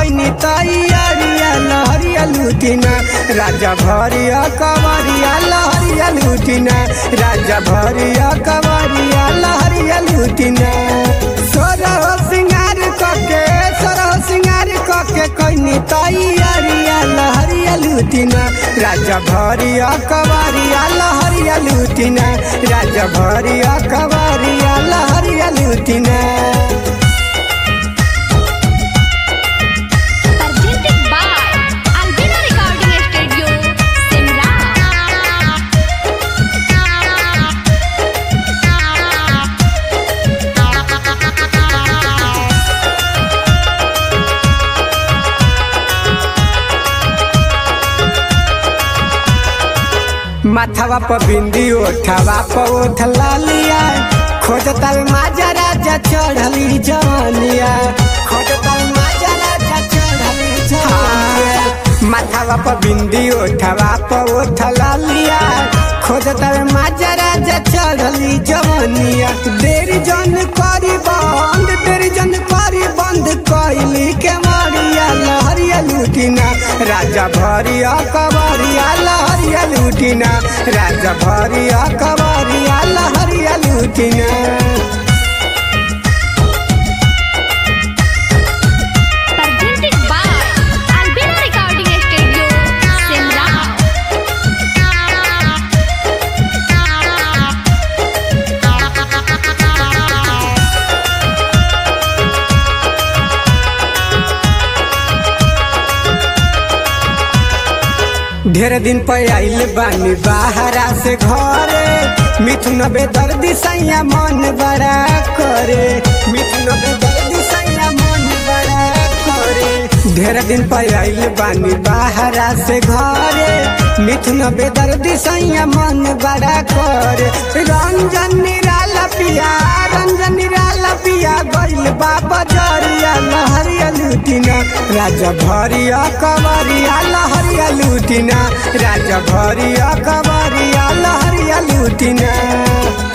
कैनी तैयारिया लहरिया लुटिना राजा भरिया कवरिया लहरिया लुटिना राजा भरिया कवरिया लहरिया लुटिना सोरह सिंगार कके सोरह सिंगार कके कैनी तैयारिया लहरिया लुटिना राजा भरिया कवरिया लहरिया लुटिना राजा भरिया कवरिया लहरिया लुटिना Presented by Albina Recording Studio, Simla. माथवा पर बिंदी ओठवा पर ओठला लिया खोजता माजा राजा चढ़ली जवानिया खोजता माजा राजा चढ़ली जवानिया माथवा पर बिंदी ओठवा पर ओठला लिया खोजता माजा राजा चढ़ली जवानिया देर जन करी बंद देर जन करी बंद कैली के मारिया लहरिया लुटिना राजा भरिया कवरिया लहरिया लुटिना राजा भरिया कवरिया लहरिया लुटिना Presented by Albina Recording Studio, Simla. ढेर दिन पे आइल बानी बाहरा से घरे मिथुन बेदर्दी सैया मन बड़ा करे मिथुन बेदर्दी सैया मन बड़ा करे ढेर दिन पे आइल बानी बाहरा से घरे मिथुन बेदर्दी सैया मन बड़ा करे रंजन निराला पिया रंजन निराला पिया गइल बाबा जरिया लहरिया लुटिना राजा भरिया कवरिया लहरिया लुटिना राजा भरिया कवरिया लहरिया लुटिना